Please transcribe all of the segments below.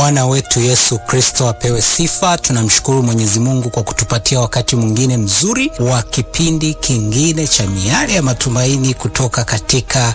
Bwana wetu Yesu Kristo apewe sifa. Tunamshukuru Mwenyezi Mungu kwa kutupatia wakati mwingine mzuri wa kipindi kingine cha Miale ya Matumaini kutoka katika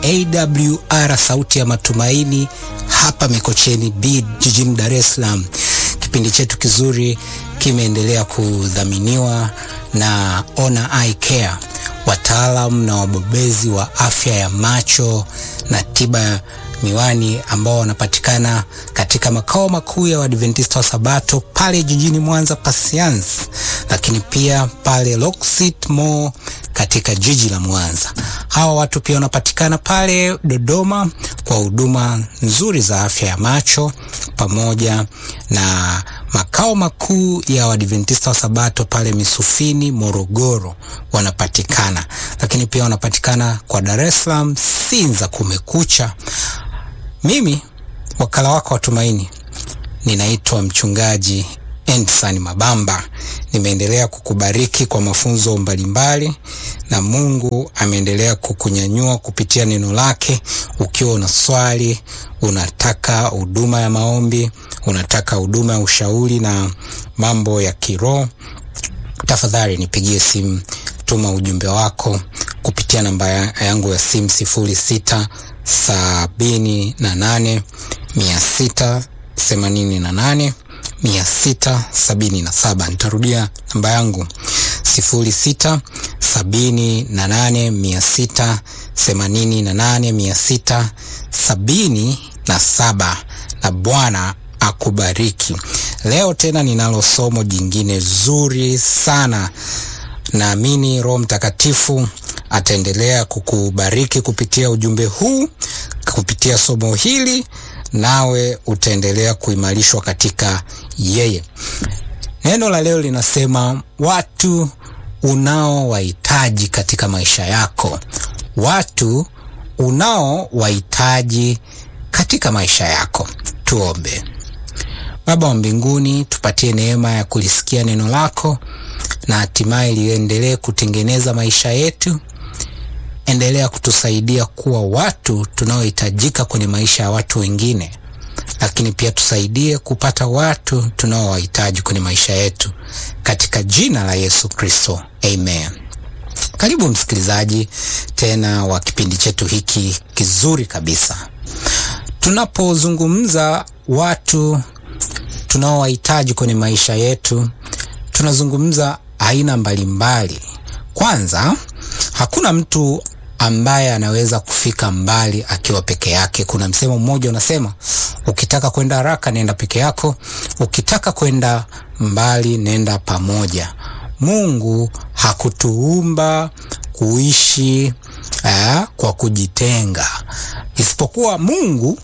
AWR Sauti ya Matumaini hapa Mikocheni B jijini Dar es Salaam. Kipindi chetu kizuri kimeendelea kudhaminiwa na Ona Eye Care, wataalamu na wabobezi wa afya ya macho na tiba ya miwani ambao wanapatikana katika makao makuu ya Waadventista wa Sabato pale jijini Mwanza Pasians, lakini pia pale Loksit Mall katika jiji la Mwanza. Hawa watu pia wanapatikana pale Dodoma kwa huduma nzuri za afya ya macho pamoja na makao makuu ya Waadventista wa Sabato pale Misufini Morogoro wanapatikana, lakini pia wanapatikana kwa Dar es Salaam Sinza Kumekucha. Mimi wakala wako wa tumaini ninaitwa mchungaji Endsan Mabamba. Nimeendelea kukubariki kwa mafunzo mbalimbali na Mungu ameendelea kukunyanyua kupitia neno lake. Ukiwa una swali, unataka huduma ya maombi, unataka huduma ya ushauri na mambo ya kiroho, tafadhali nipigie simu, tuma ujumbe wako kupitia namba yangu ya simu sifuri sita sabini na nane mia sita themanini na nane mia sita sabini na saba. Nitarudia namba yangu sifuri sita sabini na nane mia sita themanini na nane mia sita sabini na saba. Na Bwana akubariki. Leo tena ninalo somo jingine zuri sana. Naamini Roho Mtakatifu ataendelea kukubariki kupitia ujumbe huu, kupitia somo hili, nawe utaendelea kuimarishwa katika yeye. Neno la leo linasema watu unaowahitaji katika maisha yako, watu unaowahitaji katika maisha yako. Tuombe. Baba wa mbinguni, tupatie neema ya kulisikia neno lako na hatimaye liendelee kutengeneza maisha yetu. Endelea kutusaidia kuwa watu tunaohitajika kwenye maisha ya watu wengine, lakini pia tusaidie kupata watu tunaowahitaji kwenye maisha yetu, katika jina la Yesu Kristo, amen. Karibu msikilizaji tena wa kipindi chetu hiki kizuri kabisa. Tunapozungumza watu tunaowahitaji kwenye maisha yetu, tunazungumza aina mbalimbali. Kwanza, hakuna mtu ambaye anaweza kufika mbali akiwa peke yake. Kuna msemo mmoja unasema, ukitaka kwenda haraka nenda peke yako, ukitaka kwenda mbali nenda pamoja. Mungu hakutuumba kuishi aa, kwa kujitenga, isipokuwa Mungu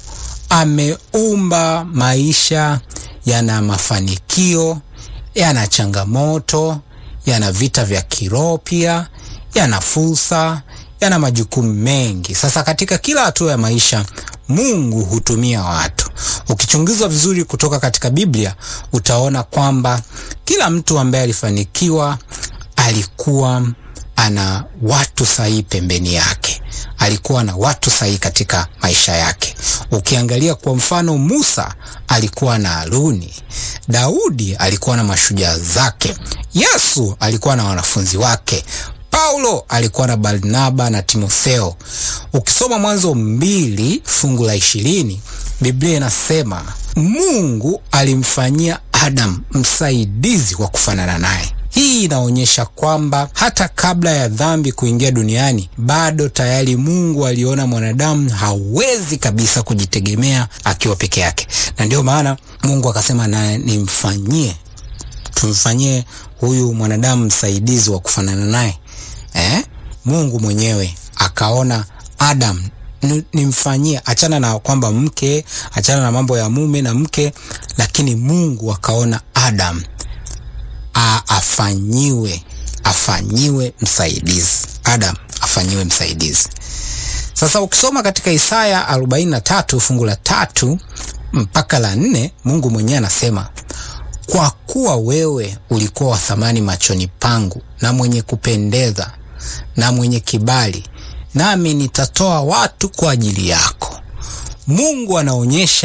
ameumba maisha yana mafanikio, yana changamoto, yana vita vya kiroho, pia yana fursa, yana majukumu mengi. Sasa katika kila hatua ya maisha Mungu hutumia watu. Ukichunguzwa vizuri kutoka katika Biblia utaona kwamba kila mtu ambaye alifanikiwa alikuwa ana watu sahihi pembeni yake, alikuwa na watu sahihi katika maisha yake. Ukiangalia kwa mfano, Musa alikuwa na Haruni, Daudi alikuwa na mashujaa zake, Yesu alikuwa na wanafunzi wake, Paulo alikuwa na Barnaba na Timotheo. Ukisoma Mwanzo mbili fungu la ishirini Biblia inasema Mungu alimfanyia Adamu msaidizi wa kufanana naye. Hii inaonyesha kwamba hata kabla ya dhambi kuingia duniani bado tayari Mungu aliona mwanadamu hawezi kabisa kujitegemea akiwa peke yake, na ndio maana Mungu akasema na nimfanyie, tumfanyie huyu mwanadamu msaidizi wa kufanana naye. Eh, Mungu mwenyewe akaona Adam nimfanyie, achana na kwamba mke, achana na mambo ya mume na mke, lakini Mungu akaona Adam A, afanyiwe afanyiwe msaidizi. Adam afanyiwe msaidizi. Sasa ukisoma katika Isaya 43 fungu la tatu mpaka la nne Mungu mwenyewe anasema, kwa kuwa wewe ulikuwa wa thamani machoni pangu na mwenye kupendeza na mwenye kibali, nami nitatoa watu kwa ajili yako. Mungu anaonyesha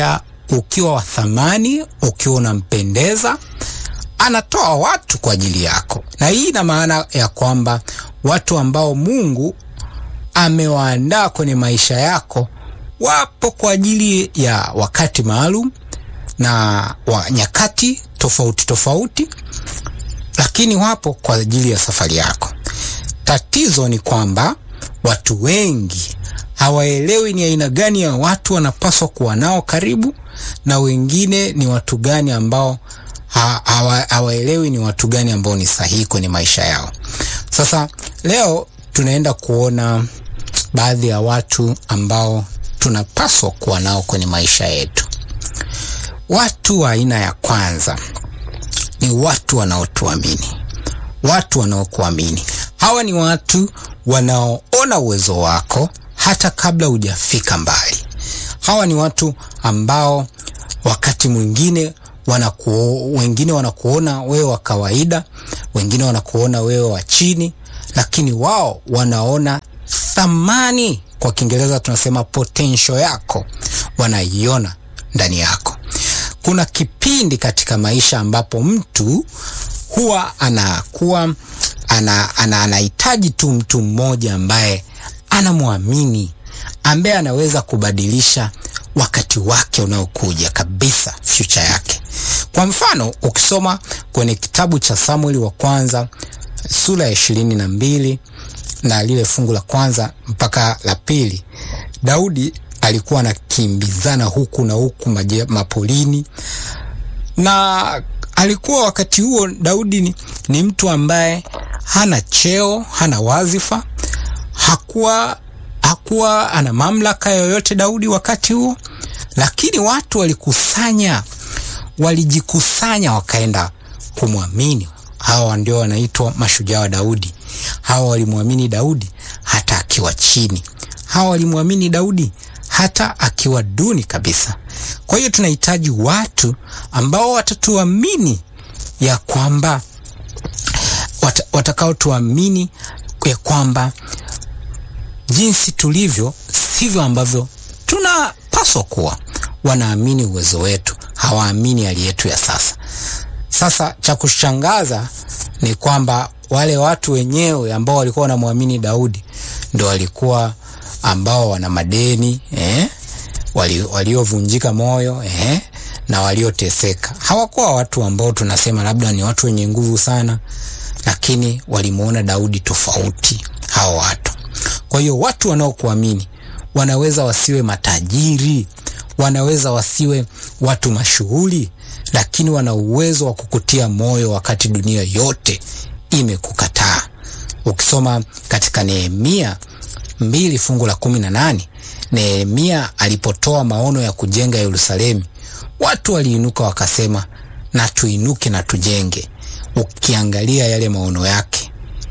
ukiwa wa thamani, ukiwa unampendeza, anatoa watu kwa ajili yako, na hii ina maana ya kwamba watu ambao Mungu amewaandaa kwenye maisha yako wapo kwa ajili ya wakati maalum na wa nyakati tofauti tofauti, lakini wapo kwa ajili ya safari yako. Tatizo ni kwamba watu wengi hawaelewi ni aina gani ya watu wanapaswa kuwa nao karibu, na wengine ni watu gani ambao hawaelewi ni watu gani ambao ni sahihi kwenye maisha yao. Sasa leo tunaenda kuona baadhi ya watu ambao tunapaswa kuwa nao kwenye maisha yetu. Watu wa aina ya kwanza ni watu wanaotuamini, watu wanaokuamini. Hawa ni watu wanaoona uwezo wako hata kabla hujafika mbali. Hawa ni watu ambao wakati mwingine wanakuo, wengine wanakuona wewe wa kawaida, wengine wanakuona wewe wa chini, lakini wao wanaona thamani, kwa Kiingereza tunasema potential yako, wanaiona ndani yako. Kuna kipindi katika maisha ambapo mtu huwa anakuwa ana, ana, anahitaji tu mtu mmoja ambaye anamwamini, ambaye anaweza kubadilisha wakati wake unaokuja kabisa, future yake. Kwa mfano, ukisoma kwenye kitabu cha Samueli wa kwanza sura ya ishirini na mbili na lile fungu la kwanza mpaka la pili, Daudi alikuwa anakimbizana huku na huku maje, mapolini na alikuwa wakati huo Daudi ni, ni mtu ambaye hana cheo, hana wazifa, hakuwa hakuwa ana mamlaka yoyote Daudi wakati huo, lakini watu walikusanya, walijikusanya wakaenda kumwamini. Hawa ndio wanaitwa mashujaa wa Daudi. Hawa walimwamini Daudi hata akiwa chini, hawa walimwamini Daudi hata akiwa duni kabisa. Kwa hiyo tunahitaji watu ambao watatuamini ya kwamba wat, watakaotuamini ya kwamba jinsi tulivyo sivyo ambavyo tunapaswa kuwa. Wanaamini uwezo wetu, hawaamini hali yetu ya sasa. Sasa cha kushangaza ni kwamba wale watu wenyewe ambao walikuwa wanamwamini Daudi ndo walikuwa ambao wana madeni eh? waliovunjika wali moyo eh? na walioteseka. Hawakuwa watu ambao tunasema labda ni watu wenye nguvu sana, lakini walimuona Daudi tofauti hao watu. Kwa hiyo watu wanaokuamini wanaweza wasiwe matajiri, wanaweza wasiwe watu mashuhuri, lakini wana uwezo wa kukutia moyo wakati dunia yote imekukataa. Ukisoma katika Nehemia mbili fungu la kumi na nane Nehemia alipotoa maono ya kujenga Yerusalemu, watu waliinuka wakasema, na tuinuke na tujenge. Ukiangalia yale maono yake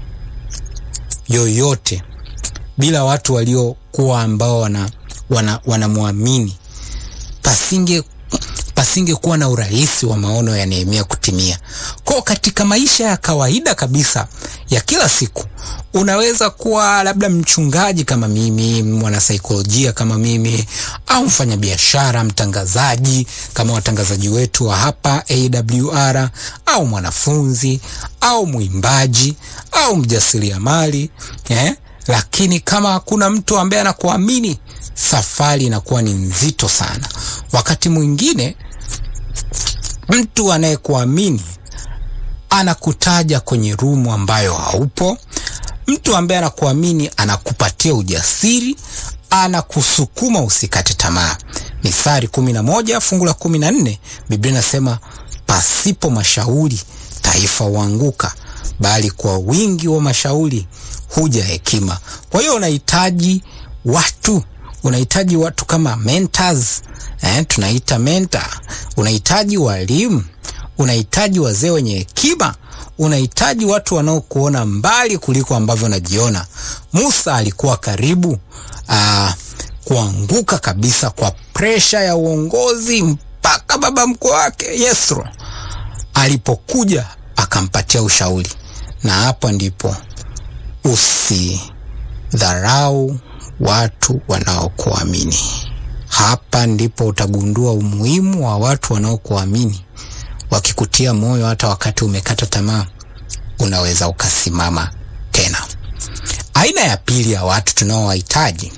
yoyote, bila watu waliokuwa ambao wana wanamwamini, wana pasinge pasingekuwa na urahisi wa maono ya Nehemia kutimia. Kwa katika maisha ya kawaida kabisa ya kila siku, unaweza kuwa labda mchungaji kama mimi, mwanasaikolojia kama mimi, au mfanyabiashara, mtangazaji kama watangazaji wetu wa hapa AWR, au mwanafunzi au mwimbaji au mjasiriamali eh? Lakini kama hakuna mtu ambaye anakuamini, safari inakuwa ni nzito sana. Wakati mwingine mtu anayekuamini anakutaja kwenye rumu ambayo haupo. Mtu ambaye anakuamini anakupatia ujasiri, anakusukuma usikate tamaa. Mithali kumi na moja fungu la kumi na nne Biblia inasema pasipo mashauri taifa huanguka, bali kwa wingi wa mashauri huja hekima. Kwa hiyo unahitaji watu, unahitaji watu kama mentors eh, tunaita mentor. Unahitaji walimu, unahitaji wazee wenye hekima, unahitaji watu wanaokuona mbali kuliko ambavyo unajiona. Musa alikuwa karibu aa, kuanguka kabisa kwa presha ya uongozi mpaka baba mkwe wake Yethro alipokuja akampatia ushauri, na hapo ndipo usidharau watu wanaokuamini. Hapa ndipo utagundua umuhimu wa watu wanaokuamini, wakikutia moyo hata wakati umekata tamaa, unaweza ukasimama tena. Aina ya pili ya watu tunaowahitaji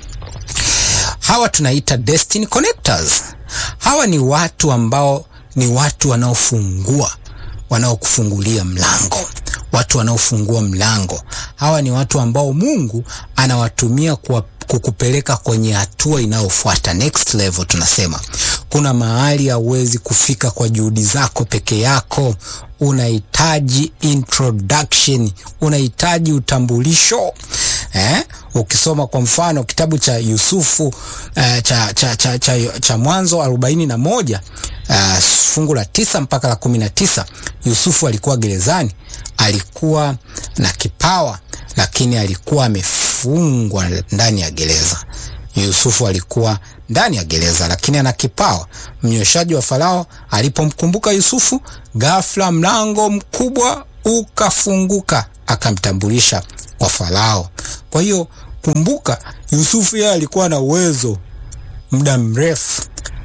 hawa tunaita destiny connectors. Hawa ni watu ambao ni watu wanaofungua, wanaokufungulia mlango, watu wanaofungua mlango. Hawa ni watu ambao Mungu anawatumia kwa kukupeleka kwenye hatua inayofuata, next level. Tunasema kuna mahali hauwezi kufika kwa juhudi zako peke yako, unahitaji introduction, unahitaji utambulisho eh? Ukisoma kwa mfano kitabu cha Yusufu eh, cha, cha, cha, cha, cha Mwanzo arobaini na moja uh, fungu la tisa mpaka la kumi na tisa Yusufu alikuwa gerezani, alikuwa na kipawa lakini alikuwa amefungwa ndani ya gereza. Yusufu alikuwa ndani ya gereza lakini ana kipawa. Mnyweshaji wa Farao alipomkumbuka Yusufu, ghafla mlango mkubwa ukafunguka, akamtambulisha kwa Farao. Kwa hiyo kumbuka, Yusufu yeye alikuwa na uwezo muda mrefu,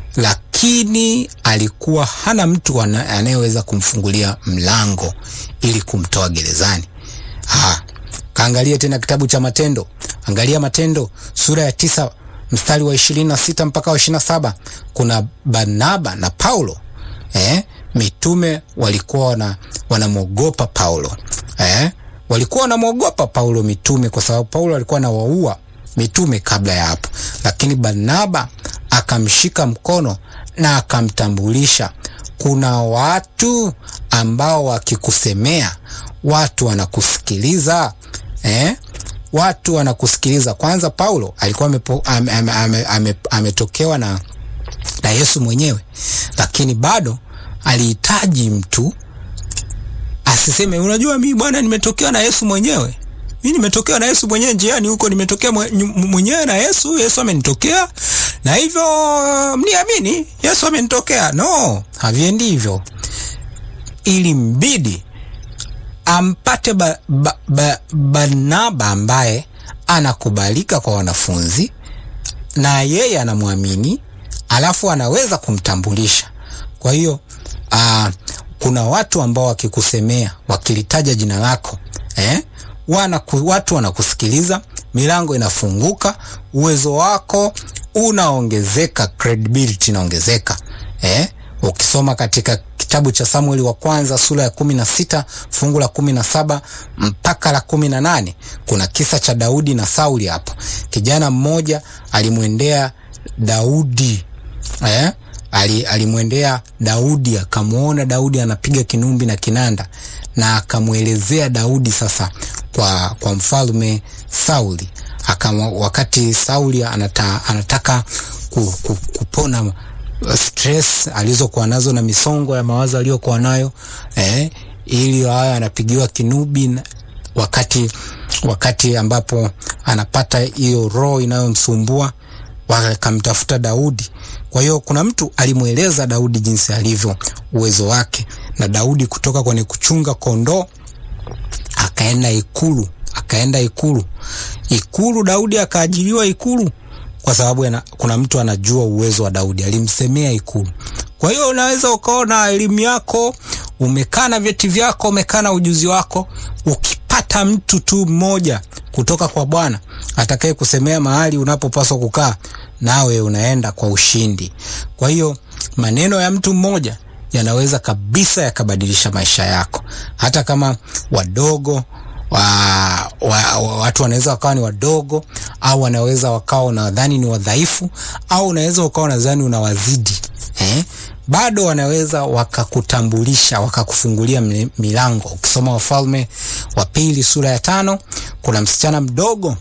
lakini alikuwa hana mtu anayeweza kumfungulia mlango ili kumtoa gerezani. Ha, kaangalia tena kitabu cha Matendo, angalia Matendo sura ya tisa mstari wa ishirini na sita mpaka wa ishirini na saba kuna Barnaba na Paulo eh, mitume walikuwa wana wanamwogopa Paulo eh, walikuwa wanamwogopa Paulo mitume, kwa sababu Paulo alikuwa anawaua mitume kabla ya hapo, lakini Barnaba akamshika mkono na akamtambulisha. Kuna watu ambao wakikusemea, watu wanakusikiliza eh? Watu wanakusikiliza. Kwanza Paulo alikuwa ametokewa ame, ame, ame, ame na, na Yesu mwenyewe, lakini bado alihitaji mtu asiseme, unajua mimi bwana, nimetokewa na Yesu mwenyewe mimi nimetokewa na Yesu mwenyewe njiani huko, nimetokea mwenyewe na Yesu. Yesu amenitokea na hivyo mniamini, Yesu amenitokea. No, haviendi hivyo. Ili mbidi ampate ba, ba, ba, Barnaba ambaye anakubalika kwa wanafunzi na yeye anamwamini, alafu anaweza kumtambulisha. Kwa hiyo aa, kuna watu ambao wakikusemea, wakilitaja jina lako eh? Wana, watu wanakusikiliza, milango inafunguka, uwezo wako unaongezeka, credibility inaongezeka eh? Ukisoma katika kitabu cha Samueli wa kwanza sura ya kumi na sita fungu la kumi na saba mpaka la kumi na nane kuna kisa cha Daudi na Sauli. Hapo kijana mmoja alimwendea Daudi eh? alimwendea Daudi akamwona Daudi anapiga kinumbi na kinanda na akamwelezea Daudi sasa kwa, kwa mfalme Sauli akama, wakati Sauli anata, anataka ku, ku, kupona stress alizokuwa nazo na misongo ya mawazo aliyokuwa nayo eh, ili hayo anapigiwa kinubi wakati, wakati ambapo anapata hiyo roho inayomsumbua wakamtafuta Daudi. Kwa hiyo kuna mtu alimweleza Daudi jinsi alivyo, uwezo wake, na Daudi kutoka kwenye kuchunga kondoo akaenda ikulu, akaenda ikulu, ikulu. Daudi akaajiriwa ikulu kwa sababu yana, kuna mtu anajua uwezo wa Daudi, alimsemea ikulu. Kwa hiyo unaweza ukawa na elimu yako, umekaa na vyeti vyako, umekaa na ujuzi wako, ukipata mtu tu mmoja kutoka kwa Bwana atakaye kusemea mahali unapopaswa kukaa, nawe unaenda kwa ushindi. Kwa hiyo maneno ya mtu mmoja yanaweza kabisa yakabadilisha maisha yako, hata kama wadogo wa, wa, wa, watu wanaweza wakawa ni wadogo au wanaweza wakawa unadhani ni wadhaifu au unaweza ukawa unadhani unawazidi eh? Bado wanaweza wakakutambulisha wakakufungulia milango. Ukisoma Wafalme wa Pili sura ya tano kuna msichana mdogo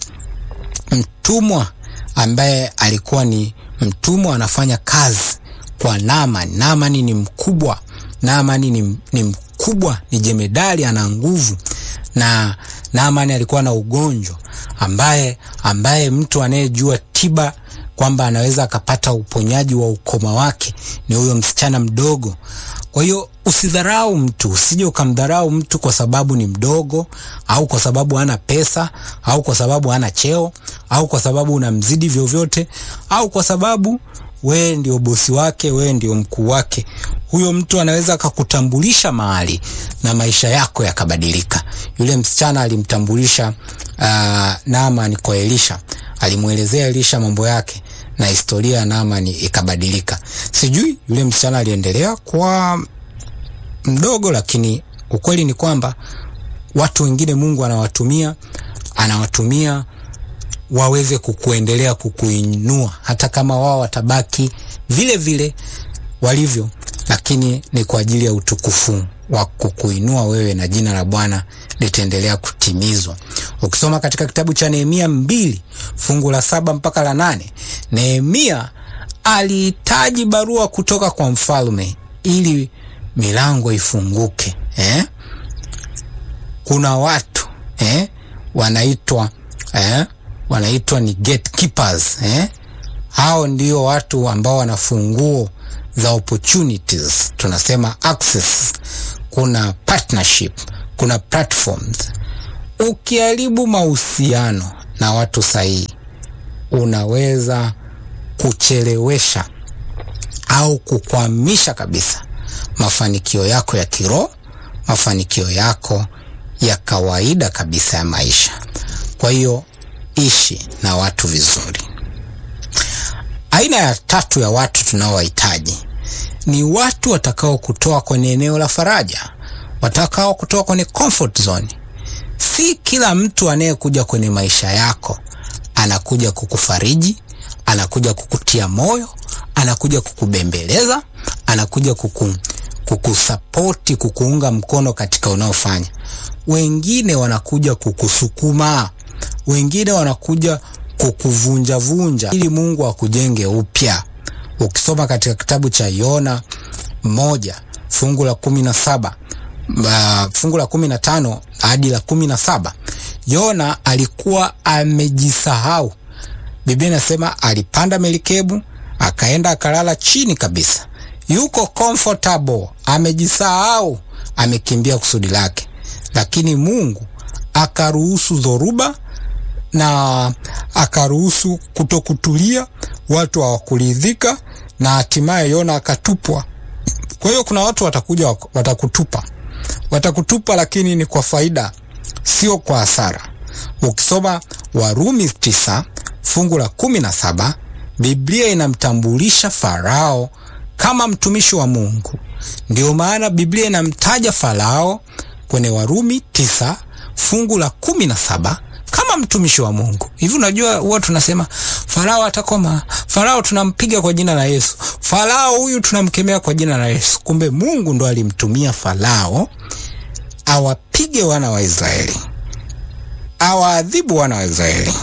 mtumwa ambaye alikuwa ni mtumwa anafanya kazi kwa Naamani. Naamani ni mkubwa, Naamani ni, ni mkubwa, ni jemedali, ana nguvu na Naamani alikuwa na ugonjwa ambaye ambaye mtu anayejua tiba kwamba anaweza akapata uponyaji wa ukoma wake ni huyo msichana mdogo. Kwa hiyo usidharau mtu, usije ukamdharau mtu kwa sababu ni mdogo au kwa sababu hana pesa au kwa sababu hana cheo au kwa sababu unamzidi vyovyote au kwa sababu wewe ndio bosi wake, wewe ndio mkuu wake, huyo mtu anaweza akakutambulisha mahali na maisha yako yakabadilika. Yule msichana alimtambulisha uh, Naamani kwa Elisha, alimwelezea Elisha mambo yake na historia ya Naamani ikabadilika. Sijui yule msichana aliendelea kwa mdogo, lakini ukweli ni kwamba watu wengine Mungu anawatumia anawatumia waweze kukuendelea kukuinua, hata kama wao watabaki vile vile walivyo, lakini ni kwa ajili ya utukufu wa kukuinua wewe na jina la Bwana litaendelea kutimizwa. Ukisoma katika kitabu cha Nehemia mbili fungu la saba mpaka la nane Nehemia alihitaji barua kutoka kwa mfalme ili milango ifunguke eh? Kuna watu eh? wanaitwa eh? wanaitwa ni gatekeepers eh? Hao ndio watu ambao wana funguo za opportunities, tunasema access. Kuna partnership, kuna platforms. Ukiharibu mahusiano na watu sahihi, unaweza kuchelewesha au kukwamisha kabisa mafanikio yako ya kiroho, mafanikio yako ya kawaida kabisa ya maisha. Kwa hiyo ishi na watu vizuri. Aina ya tatu ya watu tunaowahitaji ni watu watakao kutoa kwenye eneo la faraja, watakao kutoa kwenye comfort zone. Si kila mtu anayekuja kwenye maisha yako anakuja kukufariji, anakuja kukutia moyo, anakuja kukubembeleza, anakuja kuku, kukusapoti, kukuunga mkono katika unaofanya. Wengine wanakuja kukusukuma, wengine wanakuja kukuvunja vunja ili Mungu akujenge upya. Ukisoma katika kitabu cha Yona moja fungu la kumi na saba uh, fungu la kumi na tano hadi la kumi na saba Yona alikuwa amejisahau. Biblia inasema alipanda melikebu akaenda akalala chini kabisa, yuko comfortable, amejisahau, amekimbia kusudi lake, lakini Mungu akaruhusu dhoruba na akaruhusu kutokutulia, watu hawakuridhika na hatimaye Yona akatupwa. Kwa hiyo kuna watu watakuja watakutupa, watakutupa, lakini ni kwa faida, sio kwa hasara. Ukisoma Warumi tisa fungu la kumi na saba Biblia inamtambulisha Farao kama mtumishi wa Mungu. Ndio maana Biblia inamtaja Farao kwenye Warumi tisa fungu la kumi na saba kama mtumishi wa Mungu. Hivi unajua, huwa tunasema Farao atakoma, Farao tunampiga kwa jina la Yesu, Farao huyu tunamkemea kwa jina la Yesu. Kumbe Mungu ndo alimtumia Farao awapige wana wa Israeli, awaadhibu wana wa Israeli,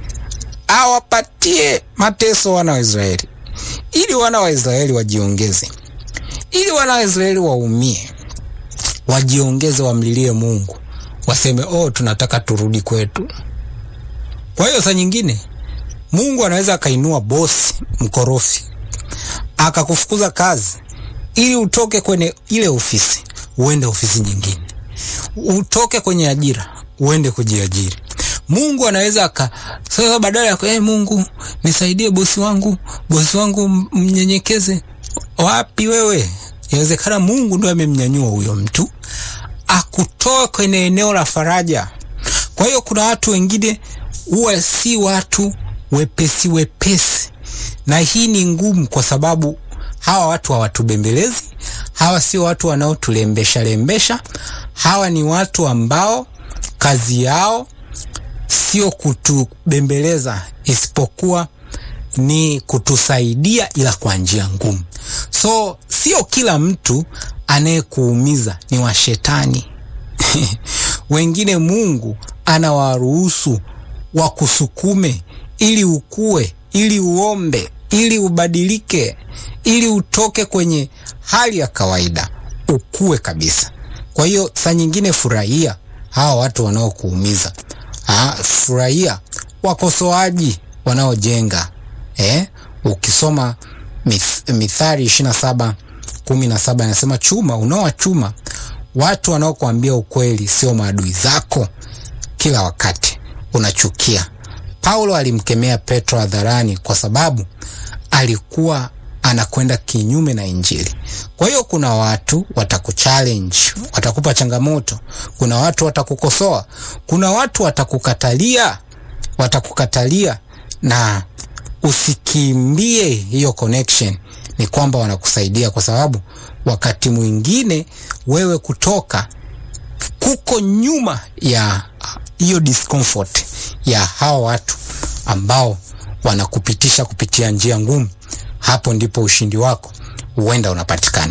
awapatie mateso wana wa Israeli, ili wana wa Israeli wajiongeze, ili wana wa Israeli waumie, wajiongeze, wamlilie Mungu waseme oh, tunataka turudi kwetu. Kwa hiyo saa nyingine Mungu anaweza akainua bosi mkorofi akakufukuza kazi ili utoke kwenye ile ofisi uende ofisi nyingine, utoke kwenye ajira uende kujiajiri. Mungu anaweza aka sasa, badala ya hey, Mungu nisaidie bosi wangu, bosi wangu mnyenyekeze. Wapi wewe? Inawezekana Mungu ndo amemnyanyua huyo mtu akutoe kwenye eneo la faraja. Kwa hiyo kuna watu wengine huwa si watu wepesi wepesi, na hii ni ngumu, kwa sababu hawa watu hawatubembelezi. Hawa sio watu wanaotulembesha lembesha. Hawa ni watu ambao kazi yao sio kutubembeleza, isipokuwa ni kutusaidia, ila kwa njia ngumu. So sio kila mtu anayekuumiza ni wa shetani. Wengine Mungu anawaruhusu wakusukume ili ukue, ili uombe, ili ubadilike, ili utoke kwenye hali ya kawaida, ukue kabisa. Kwa hiyo saa nyingine furahia hawa watu wanaokuumiza. Furahia wakosoaji wanaojenga. Eh, ukisoma mith, Mithali ishirini na saba kumi na saba inasema chuma unaowa chuma watu wanaokuambia ukweli, sio maadui zako kila wakati unachukia. Paulo alimkemea Petro hadharani kwa sababu alikuwa anakwenda kinyume na Injili. Kwa hiyo kuna watu watakuchallenge, watakupa changamoto, kuna watu watakukosoa, kuna watu watakukatalia, watakukatalia na usikimbie hiyo connection. Ni kwamba wanakusaidia, kwa sababu wakati mwingine wewe kutoka kuko nyuma ya hiyo discomfort ya hawa watu ambao wanakupitisha kupitia njia ngumu. Hapo ndipo ushindi wako huenda unapatikana.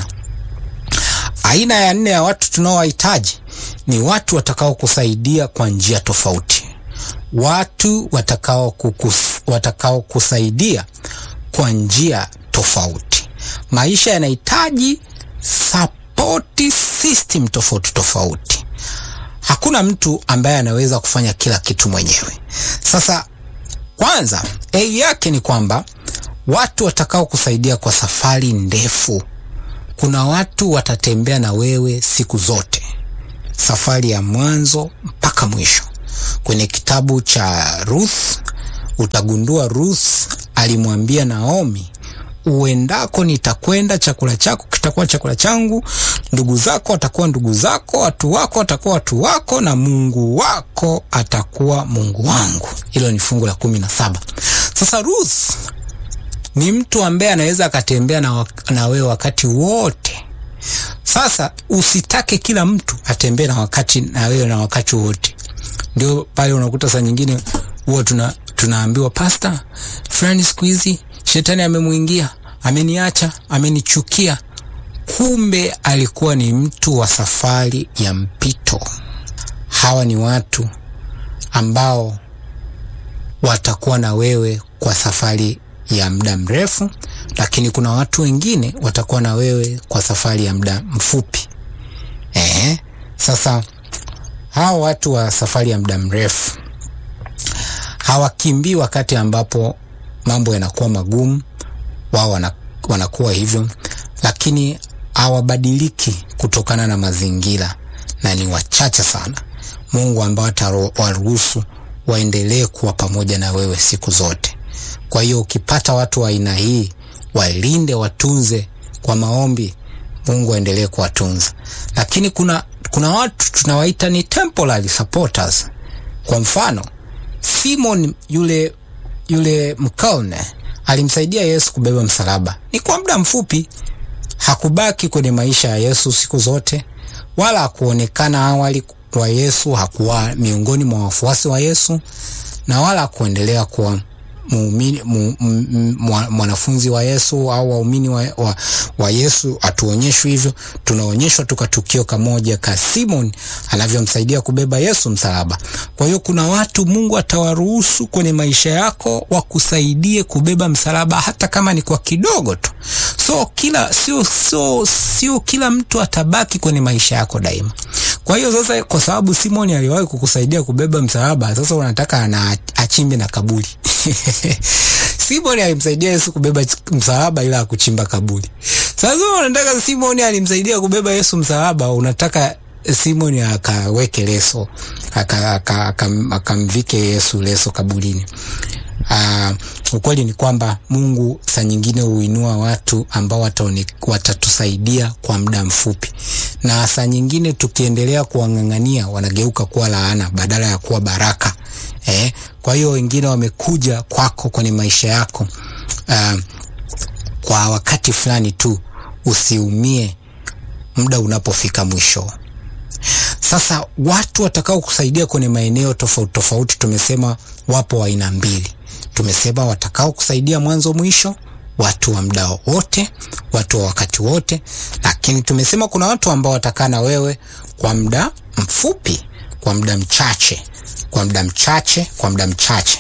Aina ya nne ya watu tunaowahitaji ni watu watakao kusaidia kwa njia tofauti, watu watakao kukus, watakao kusaidia kwa njia tofauti. Maisha yanahitaji support system tofauti tofauti. Hakuna mtu ambaye anaweza kufanya kila kitu mwenyewe. Sasa kwanza, A yake ni kwamba watu watakao kusaidia kwa safari ndefu. Kuna watu watatembea na wewe siku zote, safari ya mwanzo mpaka mwisho. Kwenye kitabu cha Ruth utagundua Ruth alimwambia Naomi, uendako nitakwenda, chakula chako kitakuwa chakula changu, ndugu zako watakuwa ndugu zako, watu wako watakuwa watu wako, na Mungu wako atakuwa Mungu wangu. Hilo ni fungu la kumi na saba. Sasa Ruth ni mtu ambaye anaweza akatembea na, na wewe wakati wote. Sasa usitake kila mtu atembee na wakati na wewe na wakati wote. Ndio pale unakuta saa nyingine huwa tuna tunaambiwa pasta fulani siku hizi shetani amemwingia, ameniacha, amenichukia. Kumbe alikuwa ni mtu wa safari ya mpito. Hawa ni watu ambao watakuwa na wewe kwa safari ya muda mrefu, lakini kuna watu wengine watakuwa na wewe kwa safari ya muda mfupi. Eh, sasa hawa watu wa safari ya muda mrefu hawakimbii wakati ambapo mambo yanakuwa magumu, wao wanakuwa hivyo, lakini hawabadiliki kutokana na mazingira, na ni wachache sana Mungu ambao atawaruhusu waendelee kuwa pamoja na wewe siku zote. Kwa hiyo ukipata watu wa aina hii, walinde, watunze kwa maombi, Mungu aendelee kuwatunza. Lakini kuna, kuna watu tunawaita ni temporary supporters. Kwa mfano Simon yule yule mkalne alimsaidia Yesu kubeba msalaba, ni kwa muda mfupi. Hakubaki kwenye maisha ya Yesu siku zote, wala hakuonekana awali wa Yesu, hakuwa miongoni mwa wafuasi wa Yesu, na wala hakuendelea kuwa muumini mu, mwanafunzi wa Yesu au waumini wa, wa, wa Yesu. Hatuonyeshwi hivyo, tunaonyeshwa tu kwa tukio kamoja ka Simon anavyomsaidia kubeba Yesu msalaba. Kwa hiyo kuna watu Mungu atawaruhusu kwenye maisha yako wakusaidie kubeba msalaba, hata kama ni kwa kidogo tu. So kila sio sio sio kila mtu atabaki kwenye maisha yako daima. Kwa hiyo sasa, kwa sababu Simon aliwahi kukusaidia kubeba msalaba, sasa unataka ana achimbe na kaburi Simoni alimsaidia Yesu kubeba msalaba ila akuchimba kaburi. Sasa unataka Simoni alimsaidia kubeba Yesu msalaba, unataka Simoni akaweke leso akamvike Yesu leso kaburini. Uh, ukweli ni kwamba Mungu saa nyingine huinua watu ambao watatusaidia kwa muda mfupi, na saa nyingine tukiendelea kuwang'ang'ania wanageuka kuwa laana badala ya kuwa baraka. Eh, kwa hiyo wengine wamekuja kwako kwenye maisha yako uh, kwa wakati fulani tu, usiumie muda unapofika mwisho. Sasa watu watakao kusaidia kwenye maeneo tofauti tofauti, tumesema wapo aina mbili. Tumesema watakao kusaidia mwanzo mwisho, watu wa muda wote, watu wa wakati wote, lakini tumesema kuna watu ambao watakaa na wewe kwa muda mfupi, kwa muda mchache kwa muda mchache kwa muda mchache.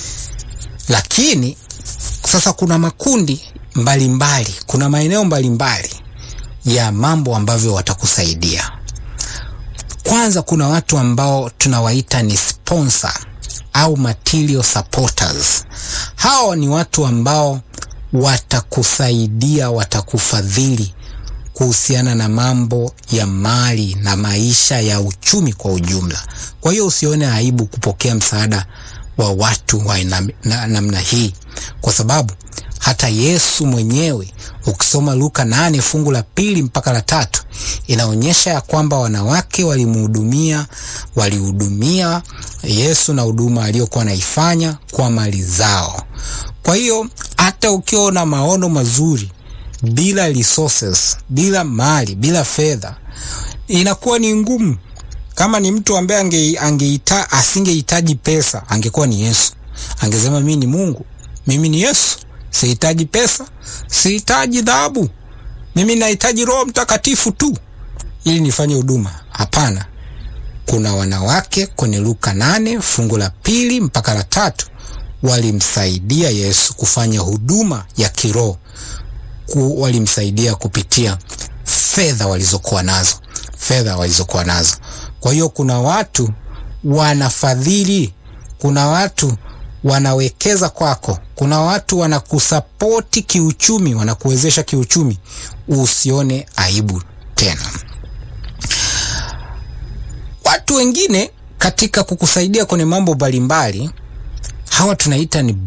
Lakini sasa kuna makundi mbalimbali mbali, kuna maeneo mbalimbali mbali ya mambo ambavyo watakusaidia. Kwanza kuna watu ambao tunawaita ni sponsor au material supporters. Hao ni watu ambao watakusaidia, watakufadhili kuhusiana na mambo ya mali na maisha ya uchumi kwa ujumla. Kwa hiyo usione aibu kupokea msaada wa watu wa namna hii, kwa sababu hata Yesu mwenyewe ukisoma Luka nane fungu la pili mpaka la tatu inaonyesha ya kwamba wanawake walimhudumia walihudumia Yesu na huduma aliyokuwa anaifanya kwa mali zao. Kwa hiyo hata ukiwa na maono mazuri bila resources, bila mali, bila fedha inakuwa ni ngumu. Kama ni mtu ambaye ange, angeita asingehitaji pesa, angekuwa ni Yesu. Angesema mimi ni Mungu, mimi ni Yesu, sihitaji pesa, sihitaji dhahabu, mimi nahitaji Roho Mtakatifu tu ili nifanye huduma. Hapana, kuna wanawake kwenye Luka nane fungu la pili mpaka la tatu walimsaidia Yesu kufanya huduma ya kiroho ku, walimsaidia kupitia fedha walizokuwa nazo, fedha walizokuwa nazo. Kwa hiyo kuna watu wanafadhili, kuna watu wanawekeza kwako, kuna watu wanakusapoti kiuchumi, wanakuwezesha kiuchumi. Usione aibu tena. Watu wengine katika kukusaidia kwenye mambo mbalimbali, hawa tunaita ni